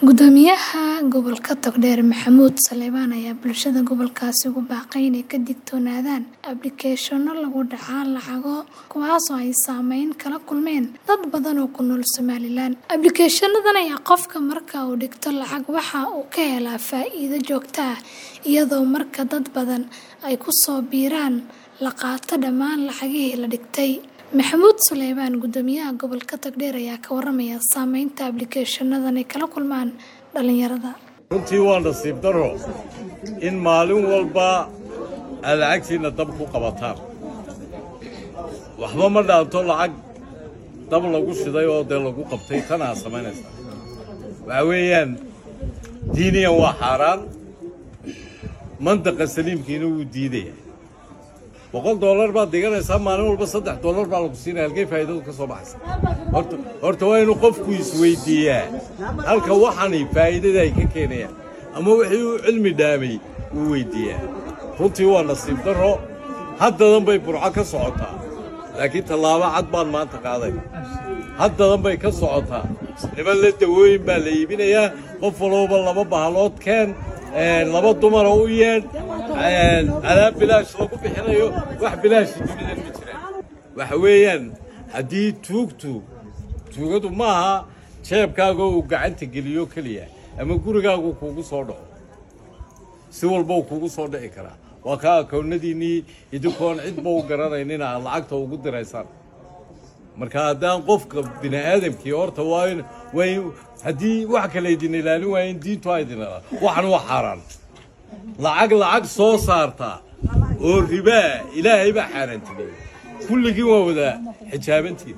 Guddoomiyaha gobolka Togdheer Maxamuud Saleebaan ayaa bulshada gobolkaasi ugu baaqay inay ka digtoonaadaan ablikeeshanno lagu dhaca lacago kuwaasoo ay saameyn kala kulmeen dad badan oo ku nool Somalilan. Ablikeeshanadan ayaa qofka marka uu dhigto lacag waxa uu ka helaa faa'iido joogto ah iyadoo marka dad badan ay ku soo biiraan la qaato dhammaan lacagihii la dhigtay. Maxamuud Saleebaan guddoomiyaha gobolka Togdheer ayaa ka warramaya saameynta ablikeeshanadan ay kala kulmaan dhalinyarada. runtii waa nasiib darro in maalin walba aad lacagtiinna dab ku qabataan waxba ma dhaanto lacag dab lagu shiday oo dee lagu qabtay tan aad samaynaysaa waxaa weeyaan diiniyan waa xaaraan mandaqa saliimkiina wuu diidaya boqol dollar baad dhiganaysaa maalin walba saddex dollar baa lagu siinaya halkay faa'iidadu ka soo baxaysa horta horta waa inuu qofku isweydiiyaa halka waxani faa'iidada ay ka keenayaan ama wixii uu cilmi dhaamay uu weydiiyaa runtii waa nasiib darro haddadan bay burco ka socotaa laakiin tallaabo cad baan maanta qaadayna haddadan bay ka socotaa niman la dawooyin baa la iibinayaa qof walbaba laba bahalood keen laba dumara u yeedh alaab bilaash lagu bixinayo wax bilaashi dunidan ma jiraan waxa weeyaan haddii tuugtu tuugadu ma aha jeebkaaga uu gacanta geliyo keliya ama gurigaagu kuugu soo dhaco si walba uu kuugu soo dhici karaa waa kaa akoonnadiinnii idinkoon cidba u garanaynina aad lacagta ugu diraysaan marka haddaan qofka bini aadamkii horta waa in waa in haddii wax kale idin ilaalin waaya in diintu a idin ilaalin waxan waa xaaraan lacag lacag soo saarta oo ribaa ilaahay baa xaaraantimeeyey kulligiin waa wada xijaabantiin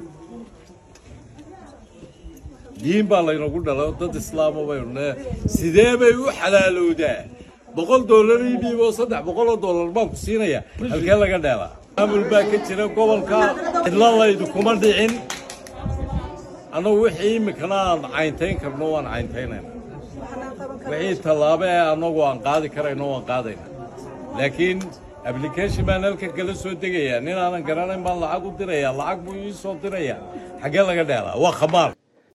diin baa laynagu dhalay dad islaama baynu ne sidee bay u xalaalowdaa boqol dollar ii dhiib oo saddex boqol oo dollar baan ku siinaya halkee laga dheelaa maamul baa ka jira gobolka cidla laydu kuma dhicin annagu wixii iminkana aan cayntayn karno waan cayntaynayna wixii tallaabo ee annagu aan qaadi karayno waan qaadayna laakiin application baan halka kala soo degayaa nin aanan garanayn baan lacag u dirayaa lacag buu ii soo dirayaa xaggee laga dheelaa waa khamaar